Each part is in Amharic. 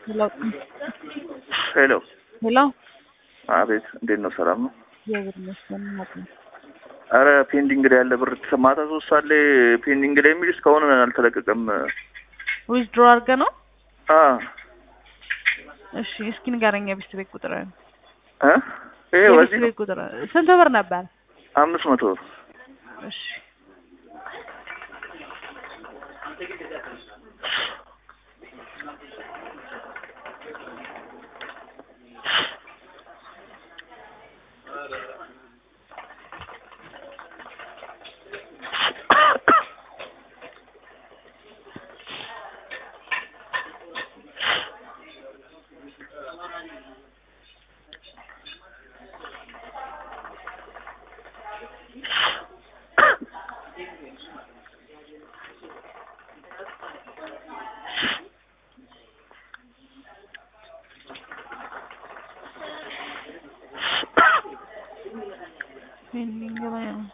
ሄሎ ሄሎ ሄሎ አቤት፣ እንዴት ነው? ሰላም ነው? እግዚአብሔር ይመስገን። እናት ነው። አረ ፔንዲንግ ላይ ያለ ብር ማታ ሶስት ሰዓት ላይ ፔንዲንግ ላይ የሚል እስካሁን አልተለቀቀም። ዊዝድሮ አድርገህ ነው? አ እሺ እስኪ ንገረኝ የቤት ቤት ቁጥር እ ይሄ የቤት በዚህ ነው ቤት ቁጥር ስንት ብር ነበር? አምስት መቶ ብር እሺ ፔንዲንግ ላይ ነው።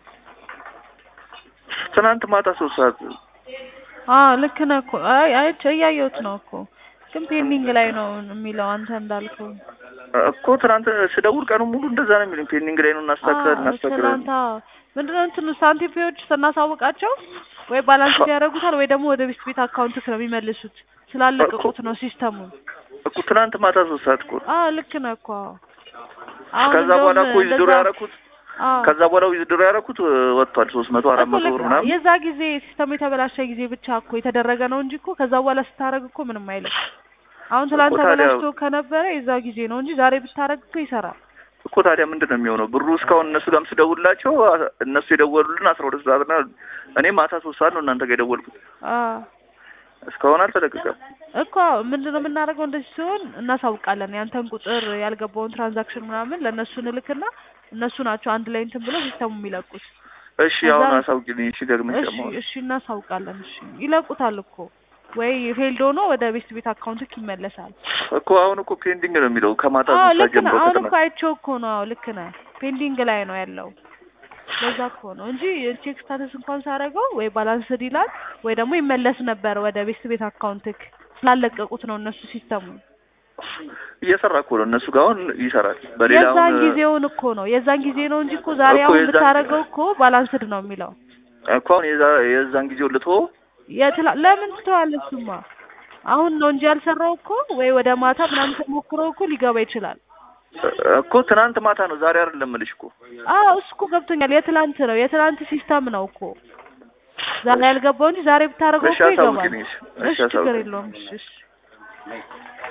ትናንት ማታ ሶስት ሰዓት አዎ ልክ ነህ እኮ። አይ አይ እያየሁት ነው እኮ ግን ፔንዲንግ ላይ ነው የሚለው አንተ እንዳልከው። እኮ ትናንት ስደውል ቀኑ ሙሉ እንደዛ ነው የሚሉኝ። ፔንዲንግ ላይ ነው እናስተካክላለን አዎ እናስተካክላለን። ትናንት አዎ ምንድነው እንትኑ ሳንቲፒዎች ስናሳውቃቸው ወይ ባላንስ ያደርጉታል ወይ ደግሞ ወደ ቤት ቤት አካውንት ነው የሚመልሱት ስላለቀቁት ነው ሲስተሙን። እኮ ትናንት ማታ ሶስት ሰዓት እኮ አዎ ልክ ነህ እኮ። አሁን ከዛ በኋላ እኮ እንደውም ዊዝድሮ እንደዛ- ያደረኩት አዎ ከዛ በኋላ ዊዝድሮ ያደረኩት ወጥቷል። ሶስት መቶ አራት እኮ መቶ ልክ ብር ነህ። ምናምን የዛ ጊዜ ሲስተሙ የተበላሸ ጊዜ ብቻ እኮ የተደረገ ነው እንጂ እኮ ከዛ በኋላ ስታረግ እኮ ምንም አይልም። አሁን ትላንት እኮ ታዲያ- ተበላሽቶ ከነበረ የዛ ጊዜ ነው እንጂ ዛሬ ብታረግ እኮ ይሰራል። እኮ ታዲያ ምንድን ነው የሚሆነው? ብሩ እስካሁን እነሱ ጋርም ስደውልላቸው አ- እነሱ የደወሉልን አስራ ሁለት ሰዓት ና እኔ ማታ ሶስት ሰዓት ነው እናንተ ጋር የደወልኩት። አዎ እስካሁን አልተለቀቀም። እኮ ምንድን ነው የምናደርገው? እንደዚህ ሲሆን እናሳውቃለን። ያንተን ቁጥር ያልገባውን ትራንዛክሽን ምናምን ለእነሱ እንልክና እነሱ ናቸው አንድ ላይ እንትን ብለው ሲስተሙ የሚለቁት። እሺ ከዛ- አሁን አሳውቂልኝ። እሺ ደግመሽ እሺ ደግሞ እሺ እናሳውቃለን። እሺ ይለቁታል እኮ ወይ ፌልድ ሆኖ ወደ ቤት ቤት አካውንትክ ይመለሳል። እኮ አሁን እኮ ፔንዲንግ ነው የሚለው ከማታ አዎ ሶስት ሰዓት ልክ ነህ። ጀምሮ አሁን ከትናንት እኮ አይቼው እኮ ነው። አዎ ልክ ነህ። ፔንዲንግ ላይ ነው ያለው። ለዛ እኮ ነው እንጂ ቼክ ስታተስ እንኳን ሳደርገው ወይ ባላንስድ ይላል ወይ ደግሞ ይመለስ ነበር ወደ ቤት ቤት አካውንትክ ስላለቀቁት ነው እነሱ ሲስተሙ። እየሰራ እኮ ነው እነሱ ጋር አሁን ይሰራል። በሌላ የዛን አሁን ጊዜውን እኮ ነው የዛን ጊዜ ነው እንጂ እኮ ዛሬ እኮ አሁን የዛን- ብታደርገው እኮ ባላንስድ ነው የሚለው። እኮ አሁን የዛ- የዛን ጊዜው ልትሆ የትላ ለምን ትተዋለህ? እሱማ አሁን ነው እንጂ ያልሰራው እኮ ወይ ወደ ማታ ምናምን ተሞክረው እኮ ሊገባ ይችላል። እኮ ትናንት ማታ ነው ዛሬ አይደለም እልሽ እኮ አዎ እሱ እኮ ገብቶኛል። የትላንት ነው የትላንት ሲስተም ነው እኮ ዛሬ ያልገባው እንጂ ዛሬ ብታደርገው እሺ እኮ ይገባል። አሳውቂልኝ። እሺ እሺ ችግር አሳውቂልኝ። የለውም። እሺ እሺ